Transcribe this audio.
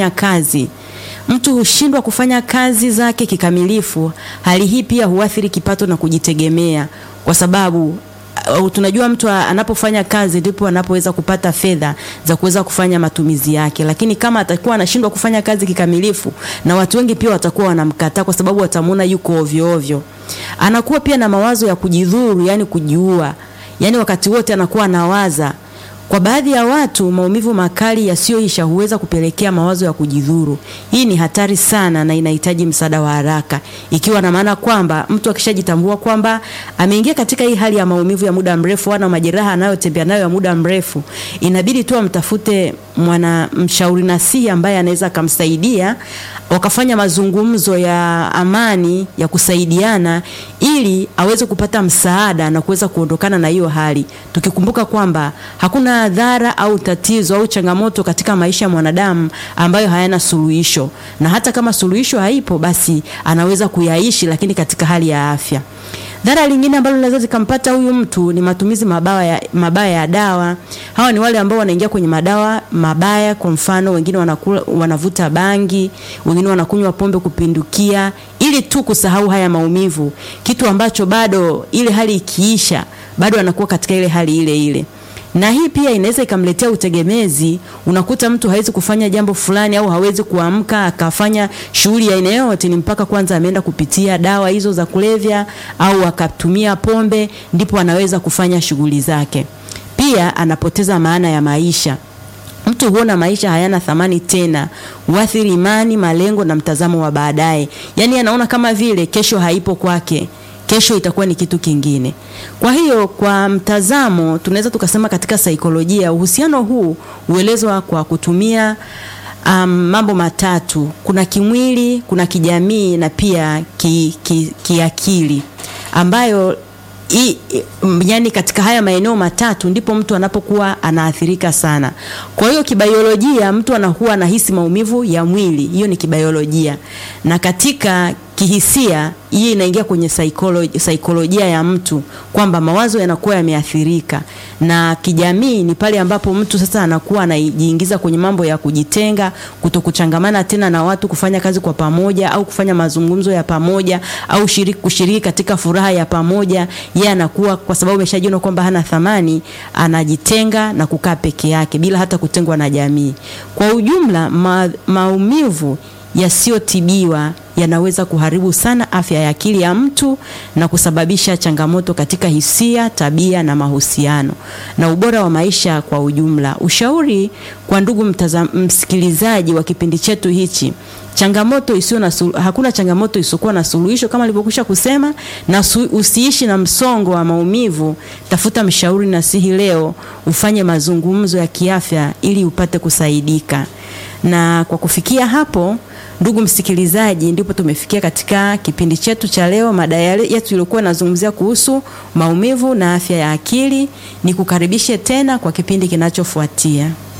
kufanya kazi. Mtu hushindwa kufanya kazi zake kikamilifu. Hali hii pia huathiri kipato na kujitegemea, kwa sababu uh, tunajua mtu anapofanya kazi ndipo anapoweza kupata fedha za kuweza kufanya matumizi yake, lakini kama atakuwa anashindwa kufanya kazi kikamilifu, na watu wengi pia watakuwa wanamkataa kwa sababu watamuona yuko ovyo ovyo. Anakuwa pia na mawazo ya kujidhuru, yani kujiua, yani wakati wote anakuwa anawaza kwa baadhi ya watu maumivu makali yasiyoisha huweza kupelekea mawazo ya kujidhuru. Hii ni hatari sana na inahitaji msaada wa haraka, ikiwa na maana kwamba mtu akishajitambua kwamba ameingia katika hii hali ya maumivu ya muda mrefu au majeraha anayotembea nayo ya muda mrefu, inabidi tu amtafute mwana mshauri nasihi ambaye anaweza akamsaidia, wakafanya mazungumzo ya amani ya kusaidiana, ili aweze kupata msaada na kuweza kuondokana na hiyo hali, tukikumbuka kwamba hakuna dhara au tatizo au changamoto katika maisha ya mwanadamu ambayo hayana suluhisho, na hata kama suluhisho haipo, basi anaweza kuyaishi, lakini katika hali ya afya. Dhara lingine ambalo linaweza zikampata huyu mtu ni matumizi mabaya ya, mabaya ya dawa. Hawa ni wale ambao wanaingia kwenye madawa mabaya. Kwa mfano, wengine wanakula, wanavuta bangi, wengine wanakunywa pombe kupindukia, ili tu kusahau haya maumivu, kitu ambacho bado ile hali ikiisha, bado anakuwa katika ile hali ile ile na hii pia inaweza ikamletea utegemezi. Unakuta mtu hawezi kufanya jambo fulani au hawezi kuamka akafanya shughuli ya aina yoyote, ni mpaka kwanza ameenda kupitia dawa hizo za kulevya au akatumia pombe, ndipo anaweza kufanya shughuli zake. Pia anapoteza maana ya maisha. Mtu huona maisha hayana thamani tena, huathiri imani, malengo na mtazamo wa baadaye. Yaani anaona kama vile kesho haipo kwake kesho itakuwa ni kitu kingine. Kwa hiyo kwa mtazamo, tunaweza tukasema katika saikolojia uhusiano huu huelezwa kwa kutumia um, mambo matatu: kuna kimwili, kuna kijamii na pia kiakili ki, ki ambayo I, yani katika haya maeneo matatu ndipo mtu anapokuwa anaathirika sana. Kwa hiyo kibiolojia, mtu anakuwa anahisi maumivu ya mwili, hiyo ni kibiolojia, na katika kihisia hii inaingia kwenye saikolojia, saikolojia ya mtu kwamba mawazo yanakuwa yameathirika, na kijamii ni pale ambapo mtu sasa anakuwa anajiingiza kwenye mambo ya kujitenga, kutokuchangamana tena na watu, kufanya kazi kwa pamoja au kufanya mazungumzo ya pamoja au shiriki, kushiriki katika furaha ya pamoja. Yeye anakuwa kwa sababu ameshajiona kwamba hana thamani, anajitenga na kukaa peke yake bila hata kutengwa na jamii. Kwa ujumla ma, maumivu yasiyotibiwa yanaweza kuharibu sana afya ya akili ya mtu na kusababisha changamoto katika hisia, tabia na mahusiano na ubora wa maisha kwa ujumla. Ushauri kwa ndugu mtazam, msikilizaji wa kipindi chetu hichi, changamoto isiyo na hakuna changamoto isiyokuwa na suluhisho kama alivyokwisha kusema, na su, usiishi na msongo wa maumivu. Tafuta mshauri nasihi leo, ufanye mazungumzo ya kiafya ili upate kusaidika. Na kwa kufikia hapo Ndugu msikilizaji, ndipo tumefikia katika kipindi chetu cha leo. Mada yetu ilikuwa inazungumzia kuhusu maumivu na afya ya akili. Nikukaribishe tena kwa kipindi kinachofuatia.